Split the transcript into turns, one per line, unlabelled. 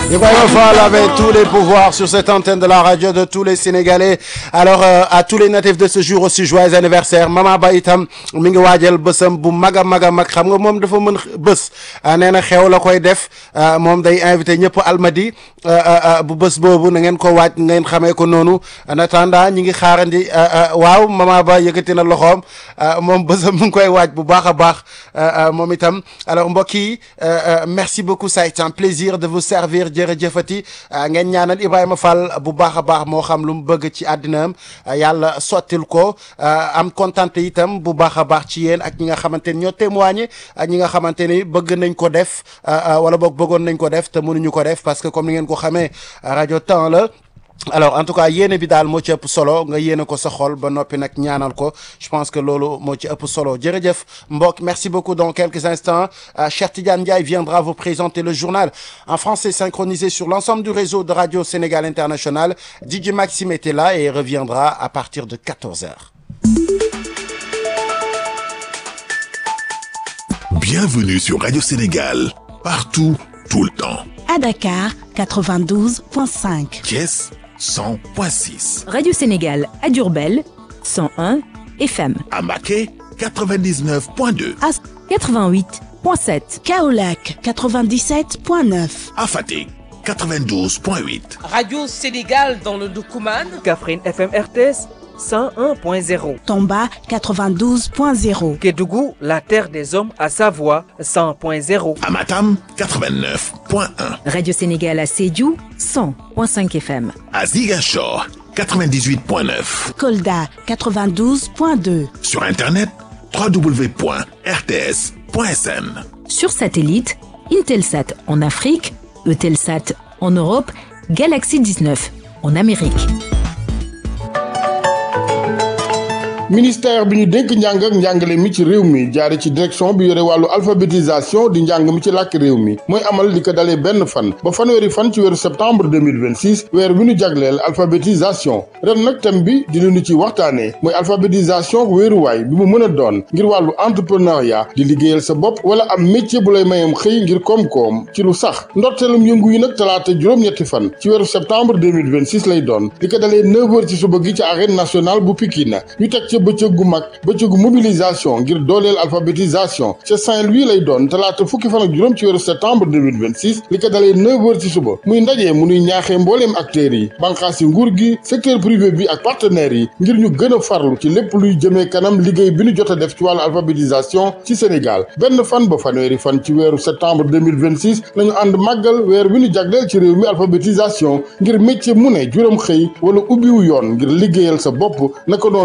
Ibrahima Fall avait tous les pouvoirs sur cette antenne de la radio de tous les Sénégalais alors euh, à tous les natifs de ce jour aussi joyeux anniversaire Mama Ba itam mi ngi waajal bësam bu mag a mag a mag xam nga moom dafa mën bës nee na xew la koy def moom day invité ñëpp almadi bu bës boobu na ngeen ko waaj ngeen xamee ko noonu en attendant ñi ngi xaarandi waaw Mama Ba yëkkati na loxoom moom bësam mu ngi koy waaj bu baax a baax moom itam alors mbokk yi merci beaucoup ça a été un plaisir de vous servir jërëjëfati ngeen ñaanal Ibrahima Fall bu baax a baax moo xam lu mu bëgg ci àddinaam yàlla sottil ko am kontante itam bu baax a baax ci yéen ak ñi nga xamante ni ñoo témoigné ak ñi nga xamante ni bëgg nañ ko def wala boog bëggoon nañ ko def te mënuñu ko def parce que comme ni ngeen ko xamee rajo temps la alors en tout cas yéene bi daal moo ci ëpp solo nga yéene ko sa xol ba noppi nag ñaanal ko je pense que loolu moo ci ëpp solo jërëjëf mbokk merci beaucoup dans quelques instants Cheikh Tidiane Ndiaye viendra vous présenter le journal en français synchronisé sur l'ensemble du réseau de Radio Sénégal International DJ Maxime était là et reviendra à partir de 14 heures.
Bienvenue sur Radio Sénégal, partout, tout le temps.
À Dakar, 92.5.
Thiès, 100.6.
Radio Sénégal à Diourbel, 101 FM.
À Maquet, 99.2.
À 88.7.
Kaolack, 97.9.
À Fatick, 92.8.
Radio Sénégal dans le Doukouman.
Kaffrine FM RTS. 101.0.
Tomba 92.0.
Kédougou, la terre des hommes à Savoie 100.0.
À Matam 89.1.
Radio Sénégal à Sédhiou 100.5 FM.
À Ziguinchor 98.9.
Kolda 92.2.
Sur internet www.rts.sn.
Sur satellite, Intelsat en Afrique, Eutelsat en Europe, Galaxy 19 en Amérique.
ministère bi ñu dénk njàng ak njàngale mi ci réew mi jaare ci direction bi yore wàllu alphabétisation di njàng mi ci làkk réew mi mooy amal li ko dalee benn fan ba fanweeri fan ci weeru septembre 2026 weer bi ñu jagleel alphabétisation ren nag thème bi di lu ñu ci waxtaanee mooy alphabétisation wéeruwaay bi mu mën a doon ngir wàllu entrepreneuriat di liggéeyal sa bopp wala am métier bu lay mayam xëy ngir koom-koom ci lu sax ndorteelum yëngu yi nag talaata juróom-ñetti fan ci weeru septembre 2026 lay doon li ko dalee 9 heures ci suba gi ci arène nationale bu Pikine ñu teg ci bëccëg gu mag bëccëgu mobilisation ngir dooleel alphabétisation ca Saint-Louis lay doon talaata fukki fan ak juróom ci weeru septembre 2026 li ko dalee 9 heures ci suba muy ndaje mu nuy ñaaxee mbooleem acteurs yi banqaas yi nguur gi secteur privé bi ak partenaires yi ngir ñu gën a farlu ci lépp luy jëmee kanam liggéey bi ñu jot a def ci wàllu alphabétisation ci Sénégal benn fan ba fanweeri fan ci weeru septembre 2026 lañu ànd màggal weer bi ñu jagleel ci réew mi alphabétisation ngir métier mu ne juróom xëy wala ubbiwu yoon ngir liggéeyal sa bopp naka noonu